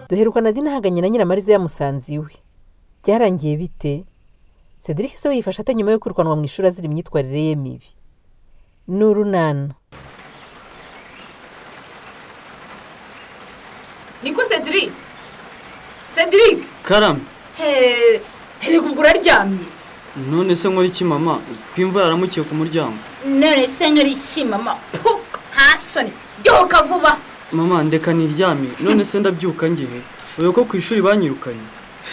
duheruka nadi nahanganye na nyiramariza yamusanze iwe byarangiye bite cedric se yifashe ate nyuma yo kwirukanwa mu ishuri azira imyitwarire ye mibi ni urunana niko cedric cedric karame heee herega ubwo uraryamye none se nkora iki mama ko imvura yaramukiye ku muryango none se nkora iki mama puh nta soni byuka vuba mama ndeka niryame none se ndabyuka ngewe dore ko ku ishuri banyirukanye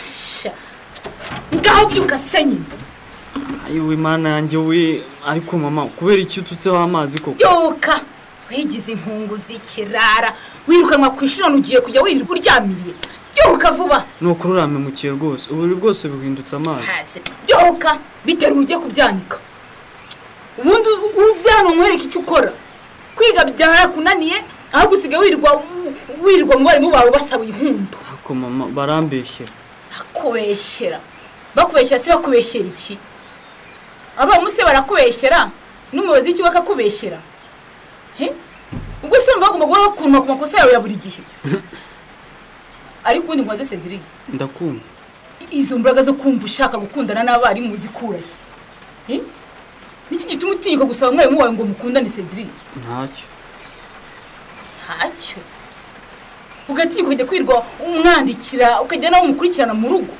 sha ngaho byuka se nyine ayiwe mana yanjye we ariko mama kubera iki ututseho amazi koko byuka wigize inkungu z'ikirara wirukanwa ku ishuri none ugiye kujya wirirwa uryamiriye byuka vuba ni ukururame mukiye rwose uburiri bwose buhindutse amazi haze byuka biteruye ujye kubyanika ubundi uze hano nkwereke icyo ukora kwiga byarakunaniye ahubwo usigaye wirirwa wirirwa mwarimu bawe ubasaba inkundu ariko mama barambeshyera bakubeshyera bakubeshyera se bakubeshyera iki abarimu se barakubeshyera n'umuyobozi w'ikigo akakubeshyera he ubwo se wumva bagomba guhoraho kuntu ku makosa yawe ya buri gihe ariko ubundi nkoze cedric ndakumva izo mbaraga zo kumva ushaka gukundana n'abarimu zikurahe he niki gituma utinyuka gusaba umwarimu wawe ngo mukundane cedric ntacyo ntacyo ugatinyuka ukajya kwirirwa umwandikira ukajya nawe umukurikirana mu rugo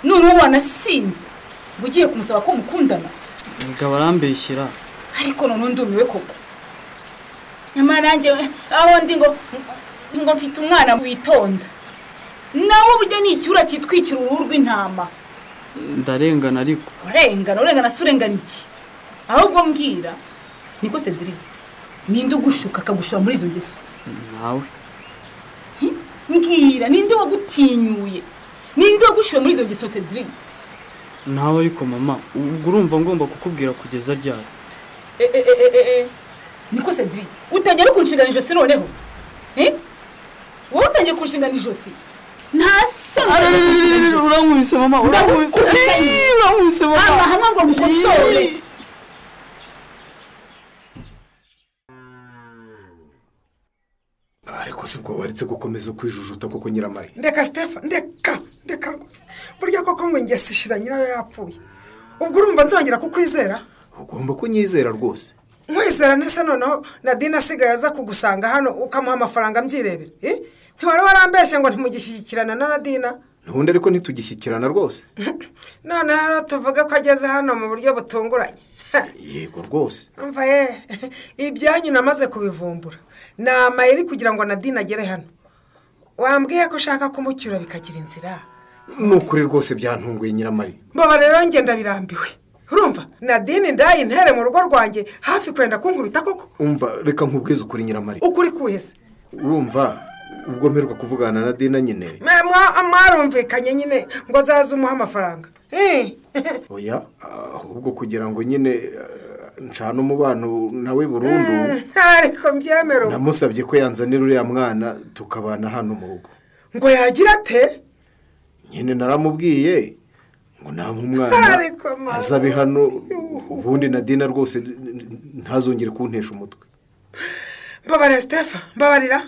noneho wanasinze ngo ugiye kumusaba ko mukundana reka barambeshyera ariko noneho ndumiwe koko nyamara nanjye aho ndi ngo ngo mfite umwana witonda nawe burya ni icyura kitwikira uruhu rw'intama ndarengana ariko urengana urengana se urengana iki ahubwo mbwira niko cedric ninde ugushuka akagushora muri izo ngeso nawe mbwira ninde wagutinyuye ninde wagushyira muri izo ngeso cedric nawe ariko mama ubwo urumva ngomba kukubwira kugeza ryari E, e, e, e, e, e. niko cedric utangiye no kunshingana ijosi noneho Eh? wowe utangiye kunshingana ijosi nta soni utangiye kunshingana ijosi. urankubise mama urankubise Ndagukubise. Ii, urankubise hano mama hamwe ngo mukosore Ii. ariko si ubwo waretse gukomeza kwijujuta kuko nyiramari ndeka sitefa ndeka ndeka rwose burya koko ngo ingesi ishira nyirayo yapfuye ubwo urumva nzongera kukwizera ugomba kunyizera rwose nkwizera nese noneho nadine asigaye aza kugusanga hano ukamuha amafaranga mbyirebera Eh? ntiwari warambeshye ngo ntimugishyikirana na nadina ntundi ariko ntitugishyikirana rwose none rero tuvuge ko ageze hano mu buryo butunguranye yego rwose mva ye ibyanyu namaze kubivumbura ni amayeri kugira ngo nadine agere hano wambwiye ko ushaka kumucyura bikagira inzira ni ukuri rwose byantunguye nyiramari baba rero ngenda birambiwe urumva nadine ndayintere mu rugo rwanjye hafi kwenda kunkubita koko umva reka nkubwize ukuri nyiramari ukuri kuhese urumva ubwo mperuka kuvugana na dina nyine mwarumvikanye nyine ngo azaze umuhe amafaranga Eh, oya ahubwo kugira ngo nyine eh, ncane umubano nawe burundu ariko mbyemera ubu. namusabye ko yanzanira uriya mwana tukabana hano mu rugo ngo yagira ate nyine naramubwiye ngo namuhe umwana Ariko mama. azabe hano ubundi na dina rwose ntazongere kuntesha umutwe mbabarira sitefa mbabarira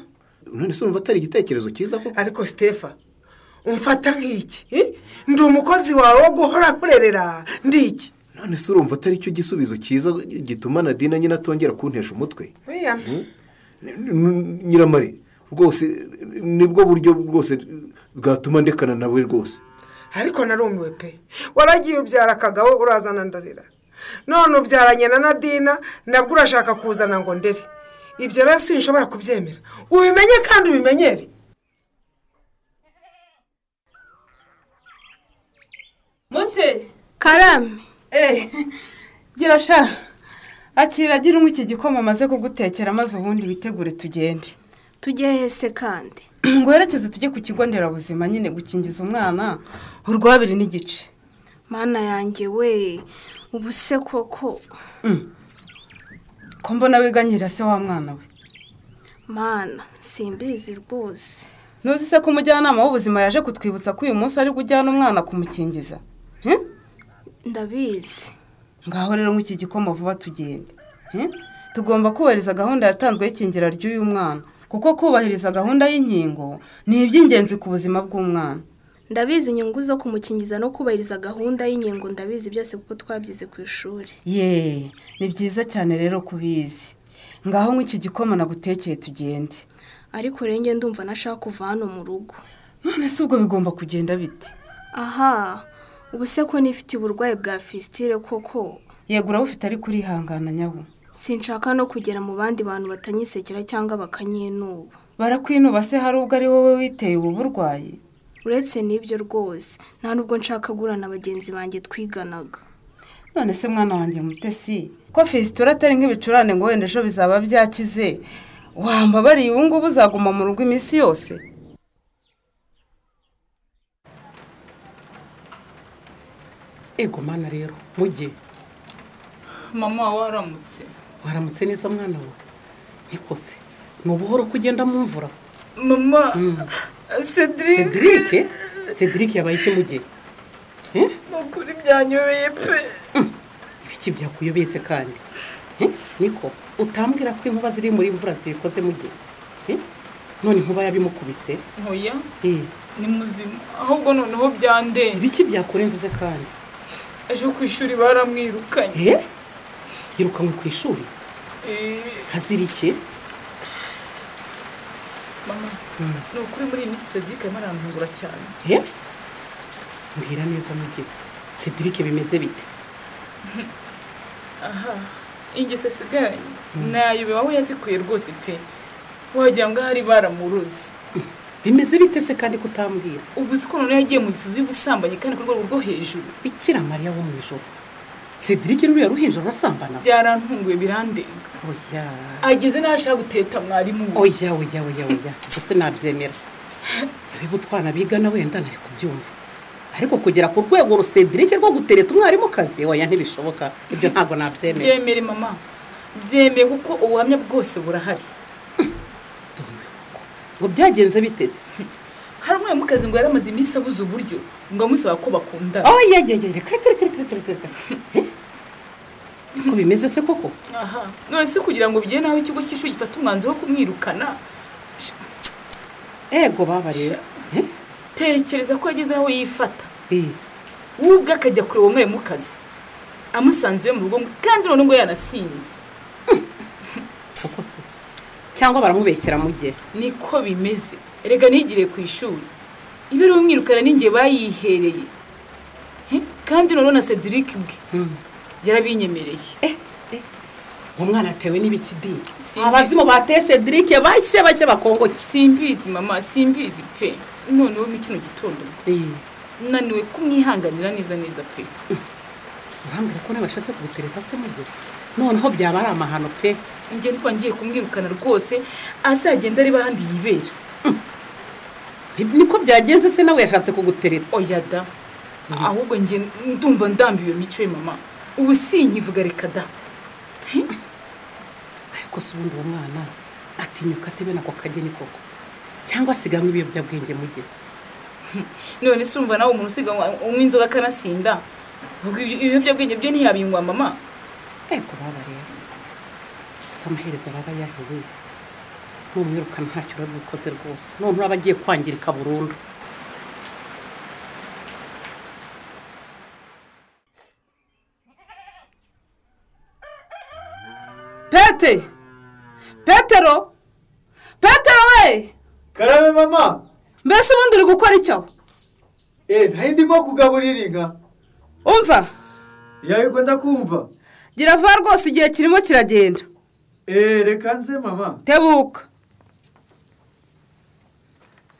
none se wumva atari igitekerezo cyiza koko ariko sitefa umfata nk'iki Eh? ndi umukozi wawe wo guhora kurerera ndi iki none se urumva atari cyo gisubizo cyiza gituma na dina nyine atongera kuntesha umutwe William, N- n- nyiramari rwose nibwo buryo bwose bwatuma ndekana nawe rwose ariko narumiwe pe waragiye ubyara akagabo urazana ndarira none ubyaranye na nadina nabwo urashaka kuzana ngo ndere ibyo rero sinshobora kubyemera ubimenye kandi ubimenyere monte karame eh gira sha akira gira unywa iki gikoma amaze kugutekera maze ubundi witegure tugende tujye hese kandi ngo werekeze tujye ku kigo nderabuzima nyine gukingiza umwana urwa babiri n'igice mana yanjye we ubu se koko ko mbona wiga nyira se wa mwana we mana simbizi rwose ntuzi se ko umujyanama w'ubuzima yaje kutwibutsa ko uyu munsi ari bujyane umwana kumukingiza He? ndabizi ngaho rero nk'iki gikoma vuba tugende He? tugomba kubahiriza gahunda yatanzwe y'ikingira ry'uyu mwana kuko kuko kubahiriza gahunda y'inkingo ni iby'ingenzi ku buzima bw'umwana ndabizi inyungu zo kumukingiza no kubahiriza gahunda y'inkingo ndabizi byose kuko twabyize ku ishuri yeee ni byiza cyane rero kubizi ngaho nk'iki gikoma nagutekeye tugende ariko rero njye ndumva nashaka kuva hano mu rugo none se ubwo bigomba kugenda bite aha ubu se ko nifitiye uburwayi bwa fisitire koko yego urabufite ariko urihangana nyabu sinshaka no kugera mu bandi bantu batanyisekera cyangwa bakanyinuba barakwinuba se hari ubwo ari wowe witeye ubu burwayi uretse n'ibyo rwose nta nubwo nshaka gurana bagenzi banjye twiganaga none se mwana wanjye mutesi ko fesitura atari nk'ibicurane ngo wenda ejo bizaba byakize wamba bariye ubu ngubu uzaguma mu rugo iminsi yose ego mana rero mujye mama waramutse waramutse neza mwana we ntikose ni ubuhoro ko ugenda mu mvura mama cedric cedric cedric yabaye iki mujye Eh? ni ukuri byanyobeye pe ibiki byakuyobeye se kandi Eh? niko utambwira ko inkuba ziri muri mvura zikoze mujye Eh? none inkuba yabimukubise oya Eh, ni muzima ahubwo noneho byandeye ibiki byakurenze se kandi ejo ku ishuri baramwirukanye Eh? yirukanywe ku ishuri Eh, hazira iki mama ni ukuri muri iyi minsi cedric arimo arantungura cyane Eh? mbwira neza mujye cedric bimeze bite aha ingeso asigaranye nayo bibaho yazikuye rwose pe wagira ngo ahari baramuruzi bimeze bite se kandi kutambwira ubu uzi ko noneho yagiye mu gisozi y'ubusambanyi kandi ku rwego rwo hejuru bikira mariya wo mu ijoro cedric ruriya ruhinja rurasambana byarantunguye birandenga oya ageze n'aho ashaka guteta mwarimu we oya oya oya oya gusa nabyemera abiba utwana bigana wenda ntari kubyumva ariko kugera ku rwego rusedrike rwo gutereta umwarimu kazi oya ntibishoboka ibyo ntabwo nabyemera byemere mama byemeye kuko ubuhamya bwose burahari Ndumiwe koko. ngo byagenze biteze hari umwarimukazi ngo yari amaze iminsi abuze uburyo ngo amusaba ko bakundana oya oya oya reka reka reka reka reka reka Eh? ko bimeze se koko aha none se kugira ngo bigere n'aho ikigo cy'ishuri gifata umwanzuro wo kumwirukana ego baba rero Eh? tekereza ko yageze aho yifata Eh, we ubwe akajya kureba umwarimukazi amusanze iwe mu rugo kandi none ngo yanasinze koko se cyangwa baramubeshyera mu gihe niko bimeze erega nigiriye ku ishuri ibiriwe mwirukana n'ingiye bayihereye He? kandi noneho na cedric bwe yarabinyemereye uwo mwana atewe n'ibikidi Simbi. abazimu bateye cedric bashya bashya bakongoki simbizi mama simbizi pe noneho mu kino gitondo ubwo naniwe kumwihanganira neza neza pe urambwira ko nabashatse kubutereta se mu gihe noneho byaba ari amahano pe njye ntuba ngiye kumwirukana rwose azagenda areba ahandi yibera Ni- niko byagenze se nawe yashatse kugutereta oya da ahubwo njye ndumva ndambiwe mico ye mama ubu sinkivuga reka da ariko se ubundi uwo mwana atinyuka atebe nako kageni koko cyangwa asiganywe ibiyobyabwenge mu gihe none se urumva nawe umuntu usiga unywa inzoga akanasinda ubwo ibyo- ibiyobyabwenge bye ntiyabingwa mama ariko baba rero gusa amaherezo araba yahewe numwirukana ntacyo uraba ukoze rwose none uraba agiye kwangirika burundu pete petero petero we karabe mama mbese ubundi uri gukora icyo eee nayo ndimo kugaburira inka umva yego ndakumva gira vuba rwose igihe kirimo kiragenda eee reka nze mama tebuka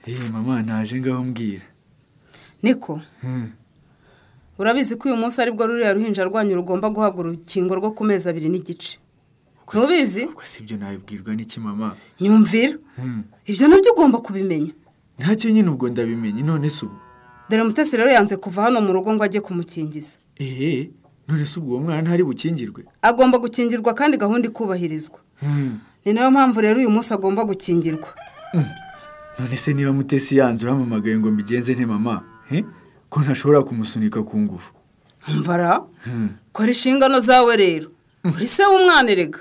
eee mama ntaje ngaho mbwira niko urabizi ko uyu munsi aribwo ruriya ruhinja rwanyu rugomba guhabwa urukingo rwo ku mezi abiri n'igice ntubizi ubwo si ibyo nabibwirwa n'iki mama nyumvira ibyo nabyo ugomba kubimenya ntacyo nyine ubwo ndabimenye none se ubu dore mutesi rero yanze kuva hano mu rugo ngo ajye kumukingiza eee none se ubwo uwo mwana ntari bukingirwe agomba gukingirwa kandi gahunda ikubahirizwa Hmm. ni nayo mpamvu rero uyu munsi agomba gukingirwa none se niba mutesi yanze urampamagaye ngo mbigenze nte mama he ko ntashobora kumusunika ku ngufu mvara kora inshingano zawe rero uri se w'umwana erega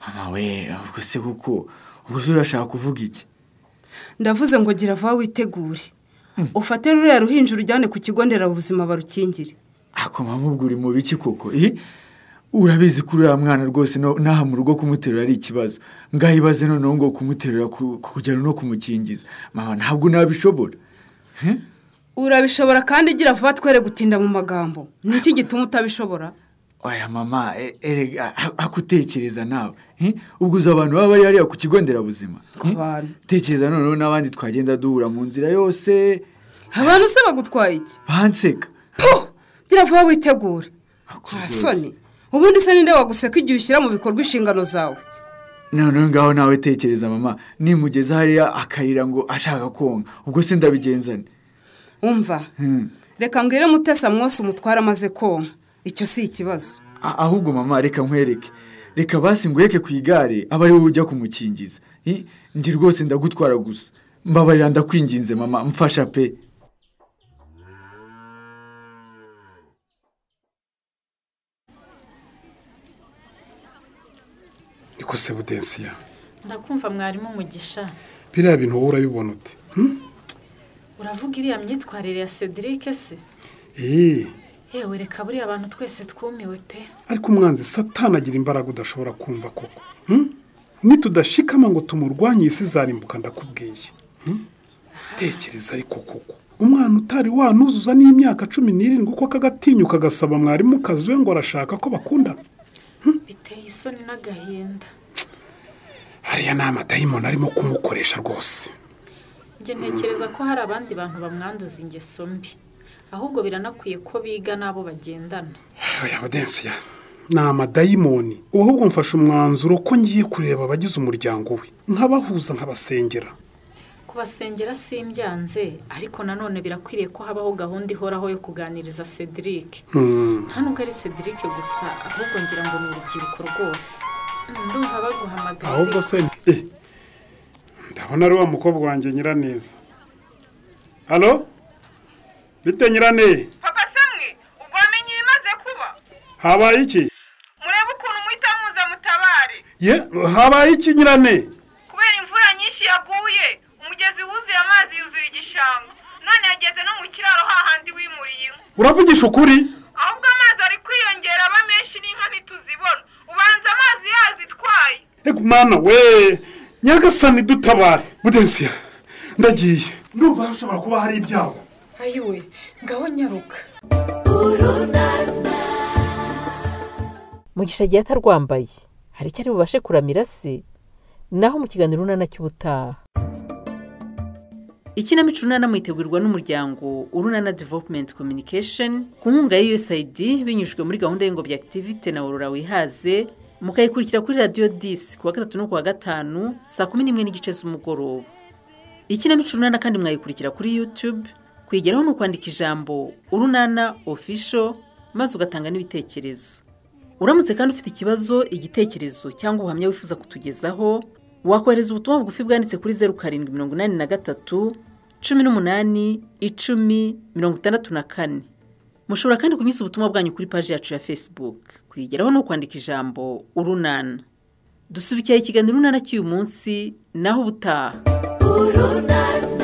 mama we ubwo se kuko ubuse urashaka kuvuga iki ndavuze ngo gira vuba witegure ufate ruriya ruhinja urujyane ku kigo nderabuzima barukingire akomamo ubwo uri mu biki koko ih urabizi ko uriya mwana rwose no- n'aha mu rugo kumuterura ari ikibazo ngaho ibaze noneho ngo kumuterura ku- kujyana no kumukingiza mama ntabwo nabishobora urabishobora kandi gira vuba twere gutinda mu magambo ni iki gituma utabishobora oya mama e- erega a- akutekereza nawe eh? ubwo uzi abantu baba bari hariya ku kigo nderabuzima ku bantu tekereza noneho n'abandi twagenda duhura mu nzira yose abantu se bagutwaye iki banseka Puh! gira vuba witegure Ako nta rwose. soni ubundi se ninde waguseka igihe ushyira mu bikorwa inshingano zawe noneho ngaho nawe tekereza mama nimugeza hariya akarira ngo ashaka konka ubwo se ndabigenzane wumva Hmm. reka mbwire mutesa mwose umutware amaze konka icyo si ikibazo A- ahubwo mama reka nkwereke reka basi ngweke ku igare aba ari wowe ujya kumukingiza I- njye rwose ndagutwara gusa mbabarira ndakwinginze mama mfasha pe ikose budensiya ndakumva mwarimu umugisha biriya bintu wowe urabibona ute uravuga iriya myitwarire ya cedric se eee yewe reka buriya abantu twese twumiwe pe ariko umwanzi satana agira imbaraga udashobora kumva koko Hmm? nitudashikama ngo tumurwanye isi zarimbuka ndakubwiye Hmm? tekereza ariko koko umwana utari wanuzuza n'imyaka cumi n'irindwi uko kagatinyuka agasaba mwarimu kazi we ngo arashaka ko bakundana biteye isoni n'agahinda hariya ni amadayimoni arimo kumukoresha rwose njye ntekereza ko hari abandi bantu bamwanduza ingeso mbi ahubwo biranakwiye ko biga n'abo bagendana oya budensiya ni amadayimoni ubu ahubwo mfashe umwanzuro ko ngiye kureba abagize umuryango we nkabahuza nkabasengera kubasengera simbyanze ariko nanone birakwiriye ko habaho gahunda ihoraho yo kuganiriza cedric Hmm. nta nubwo ari cedric gusa ahubwo ngira ngo ni urubyiruko rwose Mm, ndumva baguhamagara ahubwo se eh, ndabona ari wa mukobwa wanjye nyiraneza halo bite nyirane papa samwe ubwo wamenye ibimaze kuba habaye iki murebe ukuntu muhita muza mutabare ye habaye iki nyirane kubera imvura nyinshi yaguye umugezi wuzuye amazi yuzuye igishanga none yageze no mu kiraro hahandi wimuriye inka uravugisha ukuri ahubwo amazi ari kwiyongera aba menshi n'inka ntituzibona ubanza amazi yazitwaye ego mwana we nyagasani dutabare budensiya ndagiye ndumva hashobora kuba hari ibyago ayiwe ngaho nyaruka mugisha agiye atarwambaye hari icyo ari bubashe kuramira se naho mu kiganiro urunana cy'ubutaha ikinamico urunana mwitegurirwa n'umuryango urunana developumenti kominikesheni ku nkunga ya USAID binyujijwe muri gahunda y'ingobyi akitivite na worora wihaze mukayikurikira kuri radiyo disi ku wa gatatu no ku wa gatanu saa kumi n'imwe n'igice z'umugoroba ikinamico urunana kandi mwayikurikira kuri yutube kwigeraho ni ukwandika ijambo urunana ofisho maze ugatanga n'ibitekerezo uramutse kandi ufite ikibazo igitekerezo cyangwa ubuhamya wifuza kutugezaho wakohereza ubutumwa bugufi bwanditse kuri zeru karindwi mirongo inani na gatatu cumi n'umunani icumi mirongo itandatu na kane mushobora kandi kunyuza ubutumwa bwanyu kuri paji yacu ya facebook kuyigeraho ni ukwandika ijambo urunana dusubikiye ikiganiro urunana cy'uyu munsi naho ubutaha urunana